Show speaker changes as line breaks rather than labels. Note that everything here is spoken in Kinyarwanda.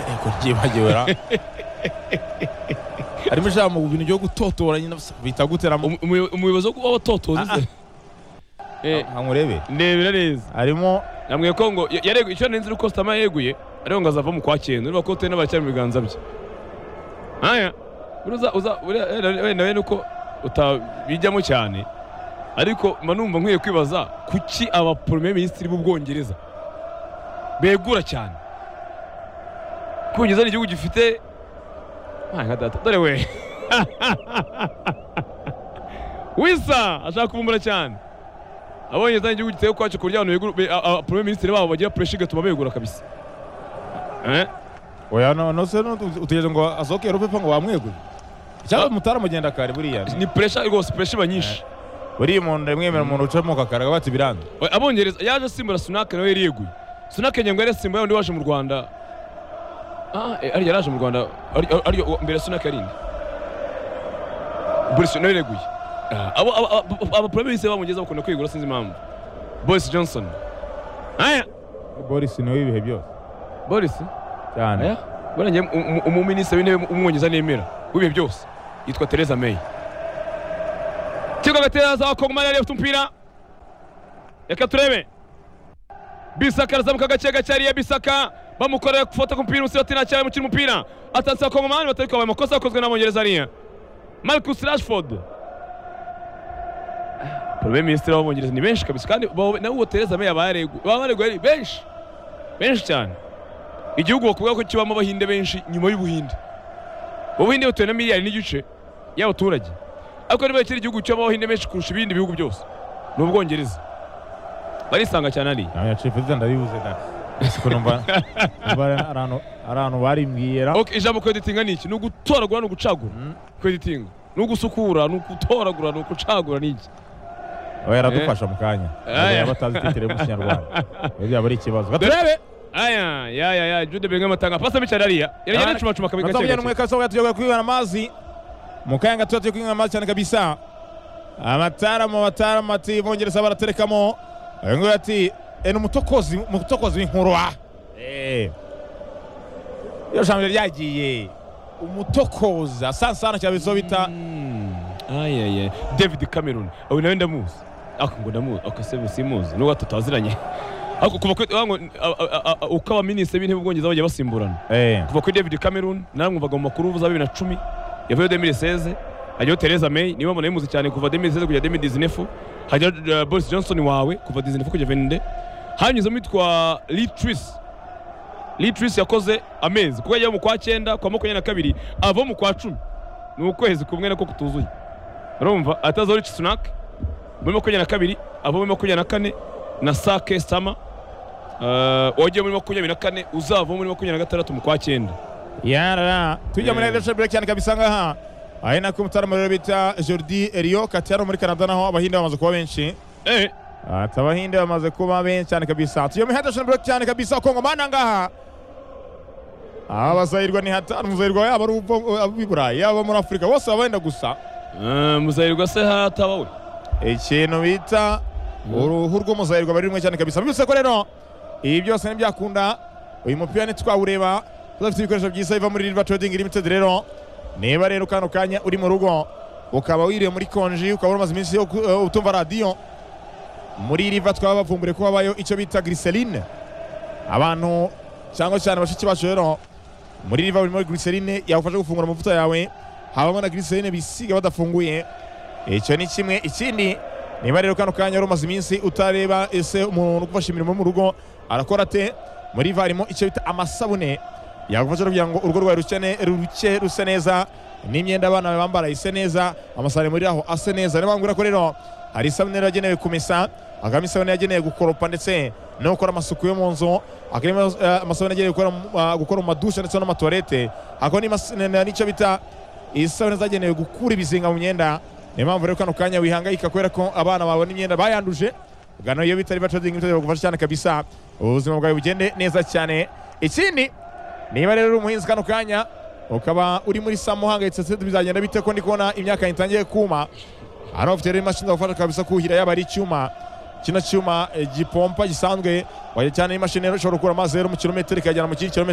yego ryibagiwe ra harimo ijambo mu bintu byo gutotora nyine bita gutera mu
umuyobozi w'abatotoza
Ah,
uze Eh,
nkamurebe
ndebera neza
harimo
namwe ko ngo ya- yaregu icyo nenzi uko Sitama yeguye ariko ngo azava mu kwa cyenda urumva ko utari n'abacyari mu biganza bye aya uza uza uriya- wenda- wenda wenda uko utabijyamo cyane ariko mba numva nkwiye kwibaza kuki aba premier ministre b'ubwongereza begura cyane kubigeza ni igihugu gifite Ay, nka data dore we wisa ashaka kuvumbura cyane abonye zanye igihugu giteye kwacu kurya abantu begura be- a- a- premier ministre babo bagira pressure igatuma begura kabisa eh
oya no no se no utegereje ngo azokere upepa ngo bamwegure cyangwa
Ah.
mutaramugenda kare buriya
ni pressure rwose pressure iba nyinshi
buriya umuntu ndamwemera umuntu ucamuka kare bati biranga
Oya, abongereza yaje asimbura Sunak nawe yari yeguye Sunak nyengo yari asimbuye undi waje mu Rwanda ah eh, ari yaraje mu Rwanda ari ari ari- mbere Sunak yari inde Boris nawe yeguye Ah, abo abo- abo- aba premier ministre bamugeza bakunda kwigura sinzi impamvu Boris Johnson aya
boris niwe ibihe byose
Boris
cyane
Aya, buriya njye um- um- umuminisitiri w'intebe umwongereza nemera w'ibihe byose yitwa Theresa May kigo gatereza wakongomani yari afite umupira reka turebe bisaka arazamuka gake gake hariya bisaka bamukorera gufata ku mupira usirati ntacyari mukina umupira atatse wakongomani batari kwabaye amakosa yakozwe n'abongereza hariya Marcus Rashford Premier Ministre w'abongereza ni benshi kabisa kandi bo- nawe uwo Theresa May aba yareguye baba bareguye ari benshi benshi cyane igihugu bakuvuga ko kibamo abahinde benshi nyuma y'ubuhinde ubuhinde butuwe na miliyari n'igice y'abaturage ariko niba kiri igihugu kibamo abahinde benshi kurusha ibindi bihugu byose ni ubwongereza barisanga cyane hariya
nawe yaciye perezida ndabibuze na siko numva numva ari ahantu- ari ahantu barimbwiye ra
Ok, ijambo kweditinga ni iki ni ugutoragura ni ugucagura kweditinga ni ugusukura ni ugutoragura ni ugucagura ni iki
oya yaradufasha mu kanya
Aya.
yaba batazi itetere mu kinyarwanda ibyo byaba ari ikibazo
Dore-
gaturebe
aya ya ya ya jude benga matanga pasa mbi cyane hariya yari yari acumacuma kabiri
Nataka
gake
vijana
gake
mweka soka tujoka kuiwa na mazi mukayanga tujoka kuiwa na mazi cyane kabisa amataramu amataramu ati bongereza baraterekamo ngo ati eno mutokozi mutokozi w'inkurwa eh yo jambo ryagiye umutokoza sansana cya bizo bita
aya ya david cameron uyu nawe ndamuzi ako ngo ndamuzi ako se ubu simuzi nubwo tutaziranye ako kuva kuri wango uko abaminisitiri b'intebe b'ubwongereza bagiye basimburana
eh
kuva kuri david cameron namwumvaga mu makuru za bibiri na cumi yavuyeho demiri seze hajyaho Theresa May niba mbona yimuzi cyane kuva demiri seze kujya demiri dizinefu hajyaho uh, boris johnson wawe kuva dizinefu kujya venide hanyuzemo yitwa litris litris yakoze amezi kuko yajyaho mu kwa cyenda kwa makumyabiri na kabiri ava mu kwa cumi ni ukwezi kumwe nako kutuzuye urumva atazaho rici sunak muri makumyabiri na kabiri ava muri makumyabiri na kane na sake sama Uh, wagiye muri makumyabiri na kane uzava muri makumyabiri na gatandatu mu kwa cyenda
yarara tujya muri
Eh.
Leadership Break cyane kabisa ngaha ari nako umutaramu rero bita Jordi Eriyo Katiano muri Canada naho abahinde bamaze kuba benshi
eh
Ati abahinde bamaze kuba benshi cyane kabisa tuyo mihadashana block cyane kabisa Kongo mana ngaha aba bazahirwa ni hatanu muzahirwa yaba ari ubo- abo i Burayi yaba muri Afurika bose baba benda gusa
Ah, muzahirwa se hataba we
ikintu bita uruhu rw'umuzahirwa bari rumwe cyane kabisa mbyutse ko rero ibi byose ntibyakunda uyu mupira ntitwawureba tudafite ibikoresho byiza biva muri River Trading Limited rero niba rero kano kanya uri mu rugo ukaba wiriwe muri konji ukaba umaze iminsi yo ku- eh, utumva radiyo muri River twaba bavumbure ko habayo icyo bita glycerine abantu cyangwa cyane bashiki bacu rero muri River buri muri glycerine yagufasha gufungura amavuta yawe habamo na glycerine bisiga badafunguye icyo ni kimwe ikindi niba rero kano kanya wari umaze iminsi utareba ese umuntu ugufasha imirimo yo mu rugo arakora ate muri iva harimo icyo bita amasabune yagufasha kugira ngo urugo rwawe rukene ruke rusa neza n'imyenda abana bawe bambara ise neza amasahani muri aho ase neza niyo mpamvu ko rero hari isabune rero yagenewe kumesa hakabamo isabune yagenewe gukoropa ndetse no gukora amasuku yo mu nzu hakabamo eh, amasabune yagenewe gukora mu- ah, gukora mu madushe ndetse no mu matuwarete hakaba n'imas- n- n'icyo bita isabune zagenewe gukura ibizinga mu myenda niyo mpamvu rero kano kanya wihangayika kubera ko abana babona imyenda bayanduje gano iyo bitari batodingi bitari bagufasha cyane kabisa ubuzima bwawe bugende neza cyane ikindi niba rero uri umuhinzi kano kanya ukaba uri muri samu uhangayitse se bizagenda bite ko ndi kubona imyaka itangiye kuma hari abafite rero imashini zagufasha kabisa kuhira yaba ari icyuma kino cyuma eh, gipompa gisanzwe wajya cyane n'imashini rero ishobora gukura amazi rero mu kilometero ikayajyana mu kindi kilometero